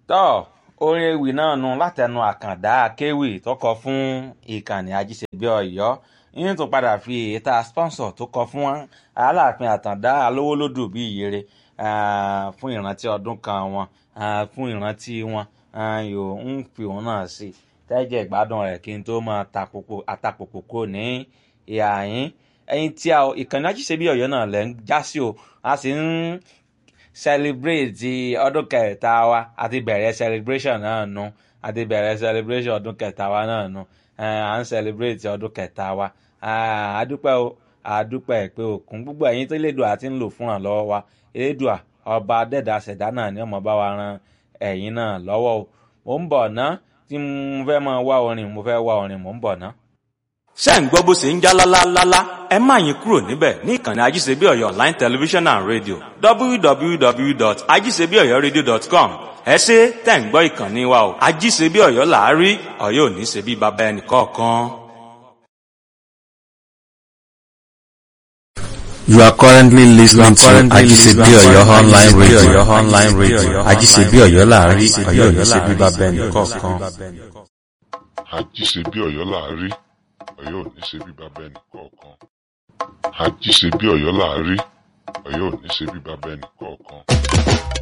tọ́ orin ewì náà nu látẹnu àkàndá akéwì tó kọ fún ìkànnì ajíṣebí ọ̀yọ́ yín tó padà fi èyíta sponsor tó kọ fún aláàfin àtàndá alówólódù bíi ìyèrè fún ìrántí ọdún kan wọn fún ìrántí wọn yóò ń fi òun náà sí tẹ́jẹ̀ ìgbádùn rẹ̀ kí n tó máa àtàpòpò kò ní ìhà yín ẹyin tí a ìkànnì ajíṣebí ọ̀yọ́ náà lẹ́ ń já sí o a sì ń celebrate ọdún kẹta wa àti bẹ̀rẹ̀ celebration náà nu àti bẹ̀rẹ̀ celebration ọdún kẹta wa náà nu à ń celebrate ọdún kẹta wa àdúpẹ́ o àdúpẹ́ pé òkun gbogbo ẹ̀yin tó lédùá àti ń lò fúnra lọ́wọ́ wa elédùá ọba dẹ́dà ṣẹ̀dá náà ni ọmọ bá wa ran ẹ̀yin náà lọ́wọ́ o mò ń bọ̀ ná tí mo fẹ́ máa wá orin mo fẹ́ wá orin mò ń bọ̀ ná ṣé ń gbọ́ bó ṣe ń já lálálálá ẹ má yín kúrò níbẹ̀ ní ìkànnì ajíṣebí ọ̀yọ́ online television and radio www.ajíṣebíọ̀yọ́radio.com ẹ ṣe tẹ̀ ń gbọ́ ìkànnì wa o ajíṣebí ọ̀yọ́ làárí ọ̀yọ́ ò ní ṣe bí baba ẹnì kọ̀ọ̀kan. You are currently listening to Ajisebi Oyo online radio. Online radio. Ajisebi Oyo láàrin Oyo ní ṣe bíbá bẹ́ẹ̀ni kọ̀ọ̀kan. àjíṣebí ọ̀yọ́ láàrí ọ̀yọ́ ò ní ṣe bí bàbá ẹnì kọ̀ọ̀kan àjíṣebí ọ̀yọ́ láàrí ọ̀yọ́ ò ní ṣe bí bàbá ẹnì kọ̀ọ̀kan.